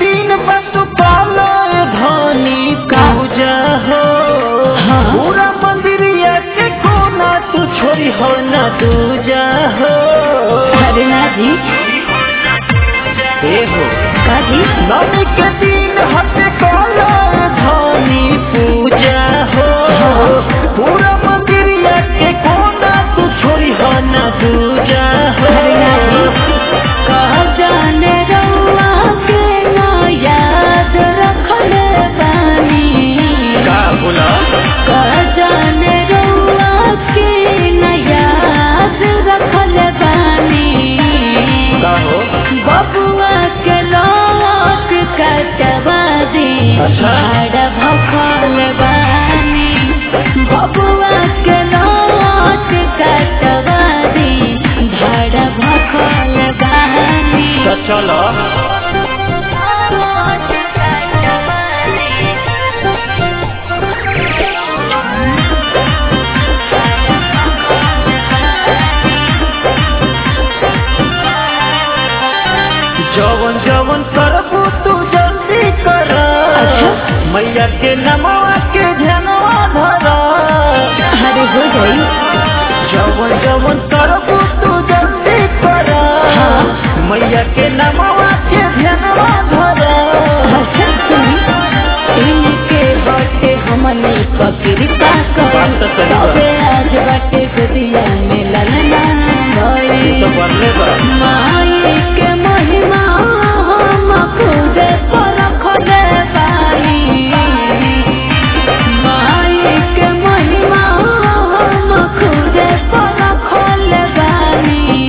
दिन बस पालो धनी पूजा हो हाँ। पूरा मंदिरिया के कोना तू छोरी हो ना दूजा हो अरे ना जी ए हो का जी नवमी के दिन हटे पालो धनी पूजा हो पूरा मंदिरिया के कोना तू छोरी हो ना दूजा हो अरे ना जी कहा जाने रउआ के ना याद रखल बानी का बोला कहा जाने रउआ के ना याद रखल बानी का हो बबुआ के लौट कटवा दी अच्छा। भाड़ भखल बानी बबुआ के लौट कटवा दी भाड़ भखल बानी तो चलो लौट कटवा जवन जवन करबू तू जल्दी कर अच्छा। मैया के नमवा के ध्यानवा धर अरे हो गई जवन जवन करबू तू जल्दी कर हाँ। मैया के नमवा के ध्यानवा धर अच्छा सुनी इनके बाटे हमने पकड़ता बात तो सही बा। तबे आज बाटे गुदिया में ललना भई तो बदले बा माई के महिमा हम खुद परखले बानी माई के महिमा हम खुद परखले बानी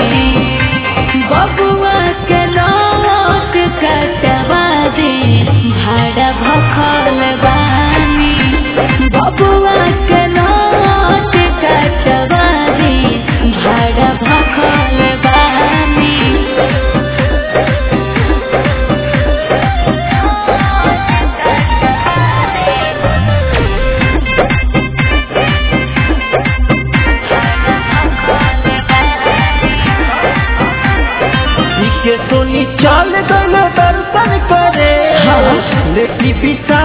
बबुआ के लौट कटवा दी भाड़ा भखल बानी बबुआ के लौट कटवा दी भाड़ा भखल बानी के सोनी चल गल दर्शन करे हाँ। लेकी बिता